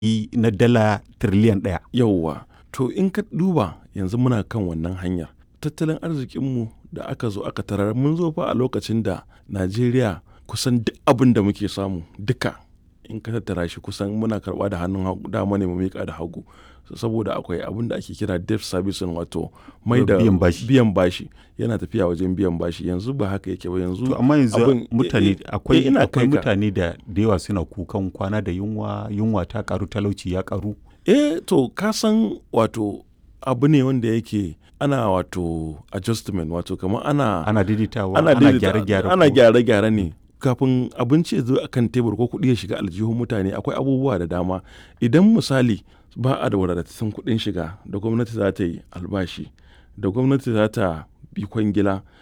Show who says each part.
Speaker 1: na dala tiriliyan ɗaya.
Speaker 2: Yauwa, to in ka duba yanzu muna kan wannan hanyar. Tattalin arzikinmu da aka zo aka tarar mun zo fa a lokacin da Najeriya kusan duk abin da muke samu duka in ka tattara shi kusan muna karɓa da hannun dama ne mu miƙa da hagu. Saboda akwai abin da ake kira debt servicing wato mai da
Speaker 1: Biyan bashi.
Speaker 2: biyan bashi yana tafiya wajen biyan bashi yanzu ba haka yake ba yanzu
Speaker 1: To amma yanzu
Speaker 2: abin-
Speaker 1: mutane
Speaker 2: eh, eh,
Speaker 1: akwai
Speaker 2: eh, ina
Speaker 1: akwai
Speaker 2: kai ka.
Speaker 1: mutane da da yawa suna kukan kwana da yunwa yunwa ta karu talauci ya karu.
Speaker 2: Eh to ka san wato abu ne wanda yake ana wato adjustment wato kamar ana
Speaker 1: Ana daidaitawa
Speaker 2: ana
Speaker 1: ana
Speaker 2: daidaita-
Speaker 1: gyare-gyare.
Speaker 2: ana
Speaker 1: ko-
Speaker 2: gyare-gyare ne kafin abinci ya zo akan tebur ko kuɗi ya shiga aljihun mutane akwai abubuwa da dama idan misali ba a da wadatattun kuɗin shiga da gwamnati za ta yi albashi da gwamnati za ta bi kwangila